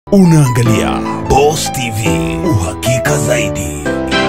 Unaangalia Boss TV, uhakika zaidi.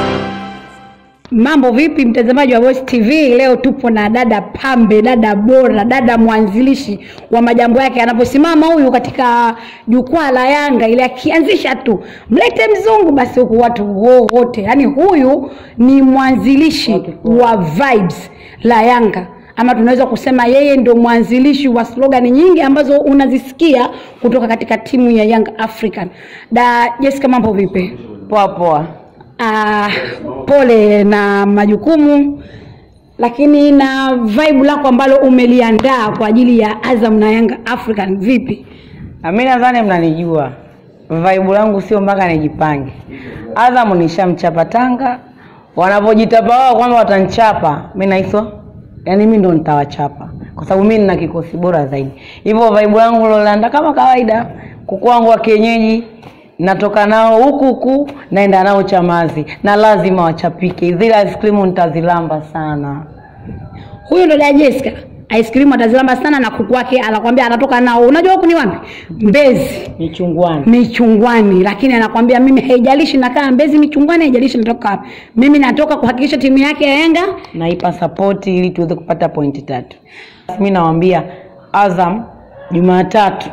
Mambo vipi, mtazamaji wa Boss TV? Leo tupo na dada pambe, dada bora, dada mwanzilishi wa majambo yake. Anaposimama huyu katika jukwaa la Yanga ile, akianzisha tu mlete mzungu, basi huku watu wote, yani huyu ni mwanzilishi wa vibes la Yanga ama tunaweza kusema yeye ndo mwanzilishi wa slogan nyingi ambazo unazisikia kutoka katika timu ya Young African. Da Jessica, mambo vipi? Poa poa. Ah, pole na majukumu lakini na vibe lako ambalo umeliandaa kwa ajili ya Azam na Young African vipi? Na mimi nadhani mnanijua vaibu langu sio mpaka nijipange. Azam nishamchapa Tanga, wanapojitapa wao kwamba watanchapa, mimi naiswa yaani mimi ndo nitawachapa kwa sababu mimi nina kikosi bora zaidi. Hivyo vaibu langu lolanda kama kawaida, kuku wangu wa kienyeji natoka nao huku huku naenda nao Chamazi na lazima wachapike. Zile ice cream nitazilamba sana. Huyu ndo dada Jessica. Ice cream atazilamba sana na kuku wake anakwambia anatoka nao. Unajua huku ni wapi? Mbezi. Michungwani. Michungwani, lakini anakwambia mimi haijalishi nakaa Mbezi Michungwani, haijalishi natoka wapi. Mimi natoka kuhakikisha timu yake ya Yanga naipa sapoti ili tuweze kupata pointi tatu. Mi nawaambia Azam Jumatatu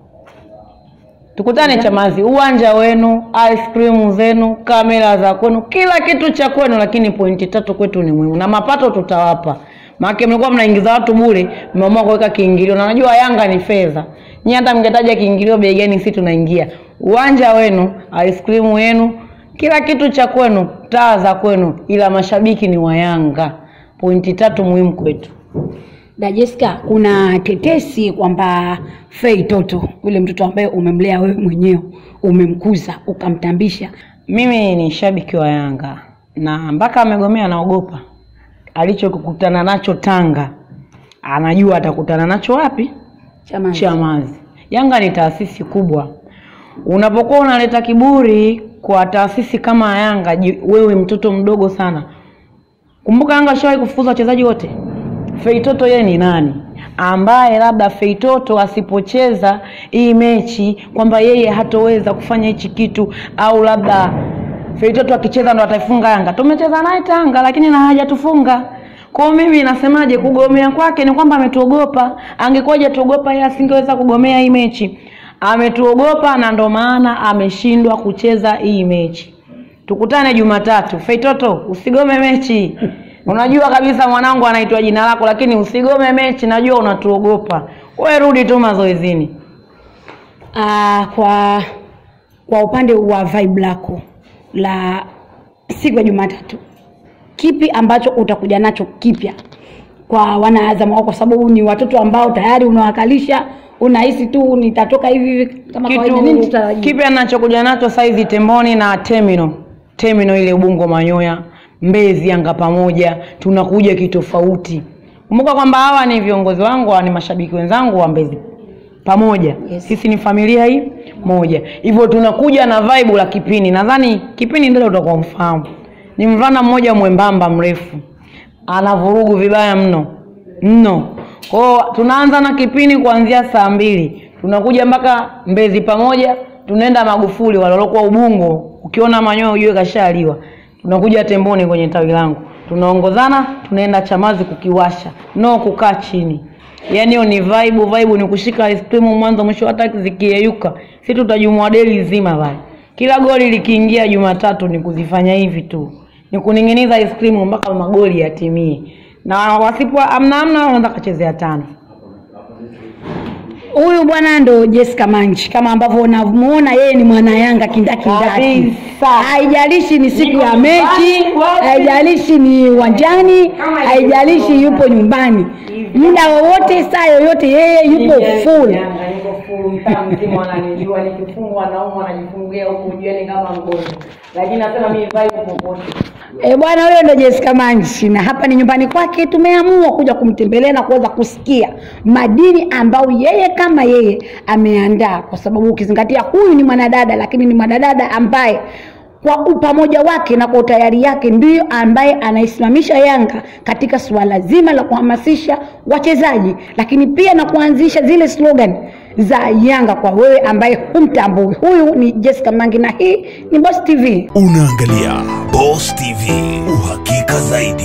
tukutane Chamazi, uwanja wenu, ice cream zenu, kamera za kwenu, kila kitu cha kwenu, lakini pointi tatu kwetu ni muhimu na mapato tutawapa. Maana mlikuwa mnaingiza watu bure, mmeamua kuweka kiingilio, na najua Yanga ni fedha. Nyinyi hata mngetaja kiingilio bei gani, sisi tunaingia. Uwanja wenu, ice cream yenu, kila kitu cha kwenu, taa za kwenu, ila mashabiki ni wa Yanga. Pointi tatu muhimu kwetu. Da Jessica, kuna tetesi kwamba Fei Toto yule mtoto ambaye umemlea wewe mwenyewe, umemkuza ukamtambisha, Mimi ni shabiki wa Yanga na mpaka amegomea anaogopa. Alichokutana nacho Tanga anajua atakutana nacho wapi? Chamazi. Chamazi. Yanga ni taasisi kubwa. Unapokuwa unaleta kiburi kwa taasisi kama Yanga, ji- wewe mtoto mdogo sana. Kumbuka Yanga ashawahi kufukuza wachezaji wote. Feitoto yeye ni nani? Ambaye labda Feitoto asipocheza hii mechi kwamba yeye hatoweza kufanya hichi kitu au labda Feitoto akicheza ndo ataifunga Yanga. Tumecheza naye Tanga lakini na hajatufunga. Kwa hiyo mimi nasemaje, kugomea kwake ni kwamba ametuogopa. Angekuwa hajatuogopa yeye asingeweza kugomea hii mechi. Ametuogopa na ndo maana ameshindwa kucheza hii mechi. Tukutane Jumatatu. Feitoto, usigome mechi. Unajua kabisa mwanangu anaitwa jina lako, lakini usigome mechi. Najua unatuogopa. Wewe rudi tu mazoezini. Ah, kwa kwa upande wa vibe lako la siku ya Jumatatu, kipi ambacho utakuja nacho kipya kwa wanaazam wako, kwa sababu ni watoto ambao tayari unawakalisha, unahisi tu nitatoka hivi hivi kama kawaida, nini Kitu tutarajia? kipya nachokuja nacho saizi Temboni na Terminal. Terminal ile Ubungo Manyoya, Mbezi Yanga pamoja, tunakuja kitofauti. Kumbuka kwamba hawa ni viongozi wangu, hawa ni mashabiki wenzangu wa Mbezi pamoja. Yes. Sisi ni familia hii moja. Hivyo tunakuja na vibe la Kipini. Nadhani Kipini ndio utakuwa mfahamu. Ni mvulana mmoja mwembamba mrefu. Anavurugu vibaya mno. Mno. Kwa hiyo tunaanza na Kipini kuanzia saa mbili. Tunakuja mpaka Mbezi pamoja, tunaenda Magufuli waliokuwa Ubungo. Ukiona manyoya ujue kashaliwa. Tunakuja Temboni kwenye tawi langu. Tunaongozana, tunaenda Chamazi kukiwasha. No kukaa chini. Yaani hiyo ni vibe, vibe ni kushika ice cream mwanzo mwisho, hata zikiyeyuka, si tutajumua deli zima pale. Kila goli likiingia Jumatatu ni kuzifanya hivi tu, ni kuning'iniza ice cream mpaka magoli yatimie, na wasipo amna amna, wanaweza kachezea tano. Huyu bwana ndo Jessica Manji, kama ambavyo unamuona yeye ni mwana Yanga kindakindaki. Kabisa. Haijalishi ni siku Niko ya mechi, nyumbani, wapi? haijalishi ni uwanjani, Kama haijalishi yuko yupo nyumbani, muda wowote, saa yoyote, yeye yupo full. Yanga niko full, mtaa mzima wananijua, nikifungwa naumwa najifungia huku jioni kama mgonjwa, lakini nasema mimi vibe popote. E bwana, huyo ndo Jessica Manji, na hapa ni nyumbani kwake. Tumeamua kuja kumtembelea na kuweza kusikia madini ambayo yeye kama yeye ameandaa, kwa sababu ukizingatia huyu ni mwanadada, lakini ni mwanadada ambaye kwa upamoja wake na kwa utayari yake ndiyo ambaye anaisimamisha Yanga katika suala zima la kuhamasisha wachezaji, lakini pia na kuanzisha zile slogan za Yanga kwa wewe ambaye humtambui. Huyu ni Jessica Mangi na hii ni Boss TV. Unaangalia Boss TV, uhakika zaidi.